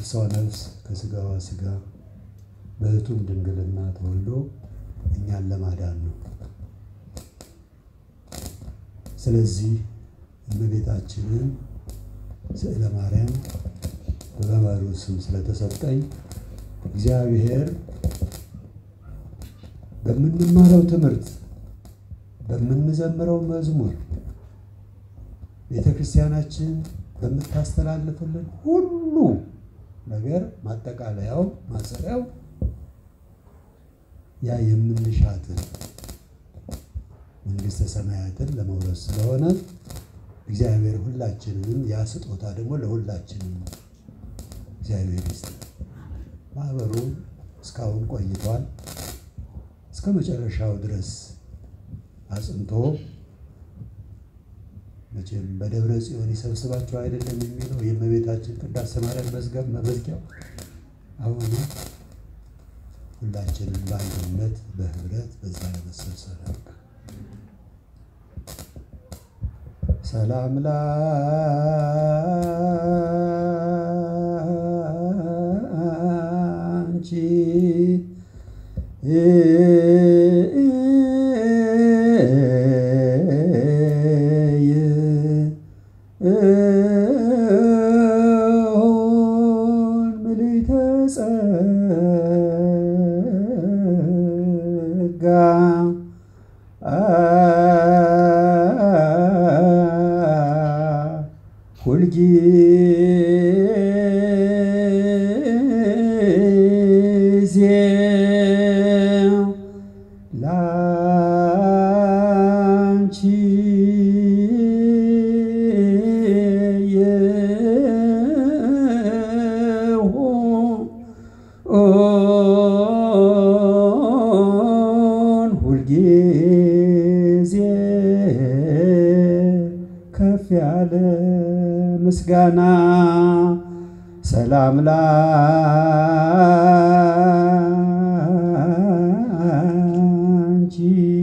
ከነፍሷ ነፍስ ከስጋዋ ስጋ በሕቱም ድንግልና ተወልዶ እኛን ለማዳን ነው። ስለዚህ እመቤታችንን ስዕለ ማርያም በመምህሩ ስም ስለተሰጠኝ እግዚአብሔር በምንማረው ትምህርት በምንዘምረው መዝሙር ቤተ ክርስቲያናችን በምታስተላልፍልን ሁሉ ነገር ማጠቃለያው ማሰሪያው ያ የምንሻትን መንግሥተ ሰማያትን ለመውረስ ስለሆነ እግዚአብሔር ሁላችንንም ያ ስጦታ ደግሞ ለሁላችንም እግዚአብሔር ይስጥ። ማህበሩ እስካሁን ቆይቷል። እስከ መጨረሻው ድረስ አጽንቶ መቼም በደብረ ጽዮን ይሰብስባቸው አይደለም የሚለው የእመቤታችን ቅዳሴ ማርያም መዝገብ መመዝጊያው አሁን ሁላችንም በአንድነት በህብረት በዛ ለመሰብሰብ ያብቃ። ሰላም ላንቺ ይሁን ምልዕተ ጸጋ ሁልጊዜ ላንቺ ይሁን ሁልጊዜ ከፍ ያለ ምስጋና ሰላም ላንቺ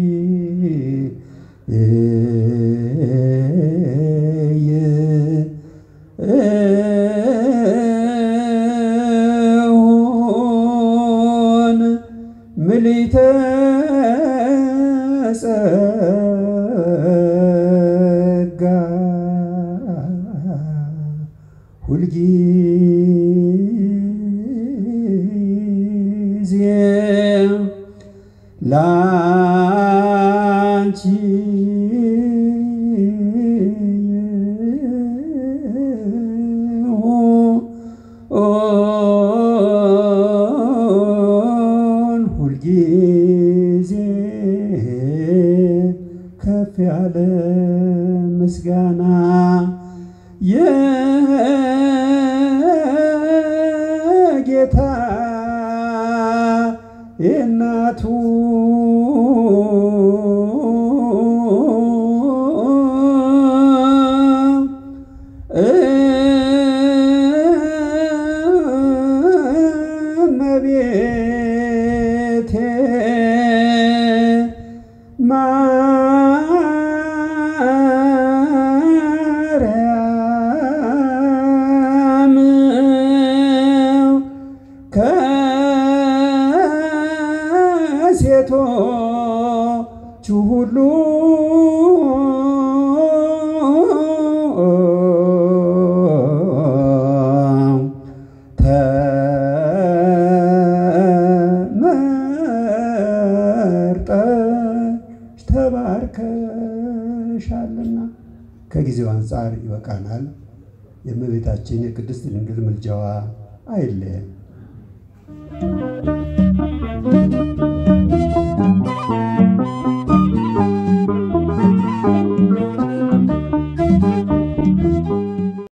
ይሁን ምልዕተ ጸጋ ሁልጊዜ ላንቺ ይሁን ሁልጊዜ ከፍ ያለ ምስጋና የጌታ የእናቱ እመቤቴ ማርያም ከሴቶቹ ሁሉ ተመርጠሽ ተባርከሻልና ከጊዜው አንጻር ይበቃናል። የእመቤታችን የቅድስት ድንግል ምልጃዋ አይለየን።